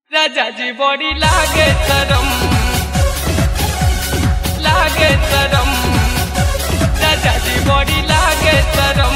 राजाजी बॉडी लागे तरम लागे तरम राजाजी बॉडी लागे तरम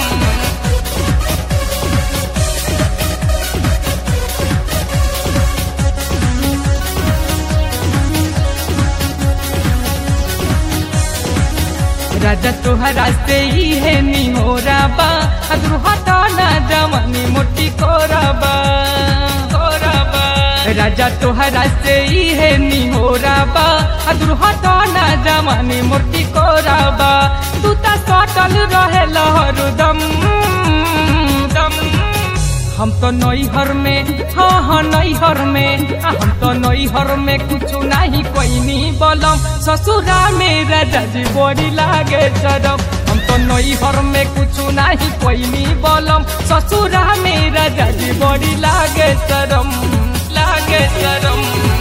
राजा तोहरा से ही है नी हो राबा अद्रुहा ना जमनी मोटी कोराबा कोराबा राजा तोहरा से ही है नी हो राबा अद्रुहा ना जमनी मोटी कोराबा तू ता सटल रहे लहर दम दम हम तो नैहर में हाँ हाँ नैहर में आ, हम तो नैहर में कुछ नहीं कोई नहीं बोलम ससुरा में राजा जी बड़ी लागे चरम हम तो नैहर में कुछ नहीं कोई नहीं बोलम ससुरा में राजा जी बड़ी लागे चरम लागे चरम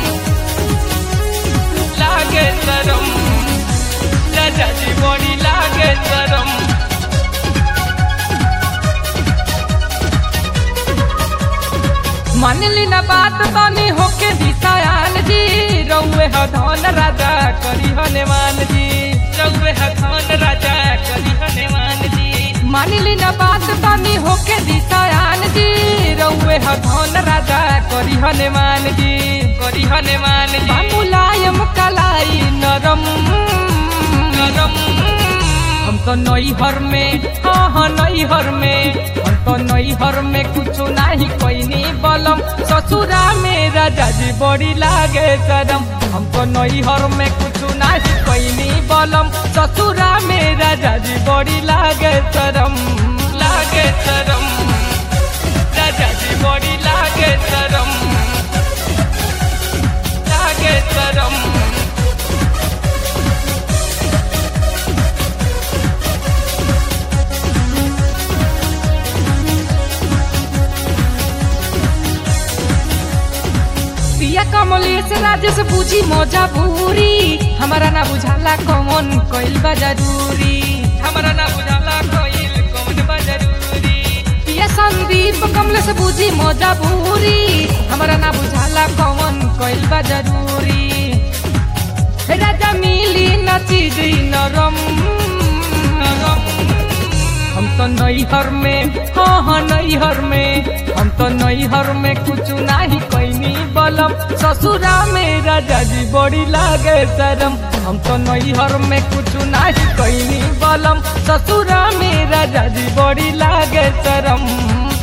लागे चरम राजा जी बड़ी लागे चरम मानली ना बात बानी होके दिशायाल जी रउए ह धन राजा करी हनुमान जी रउए ह धन राजा करी हनुमान जी मानली ना बात बानी होके दिशायाल जी रउए ह धन राजा करी हनुमान जी करी हनुमान जी मुलायम कलाई नरम नरम हम तो नैहर में हाँ हाँ नैहर में हम तो नैहर में कुछ नहीं कोई नहीं बलम ससुरा में राजा जी बड़ी लागे शरम हम तो नैहर में कुछ नहीं कोई नहीं बलम ससुरा में राजा जी बड़ी लागे शरम लागे शरम राजा जी बड़ी लागे शरम लागे शरम पिया कमलेश राजेश बुझी मौजा भूरी हमारा ना बुझाला कौन कोइल बा जरूरी हमारा ना बुझाला कोइल कौन बा जरूरी पिया संदीप कमलेश बुझी मौजा भूरी हमारा ना बुझाला कौन कोइल बा जरूरी राजा मिली न चीज नरम नरम हम तो नैहर में हाँ हाँ नैहर में हम तो नैहर में कुछ नहीं कैनी बलम ससुरा में राजा जी बड़ी लागे शरम हम तो नैहर में कुछ नहीं कैनी बलम ससुरा में राजा जी बड़ी लागे शरम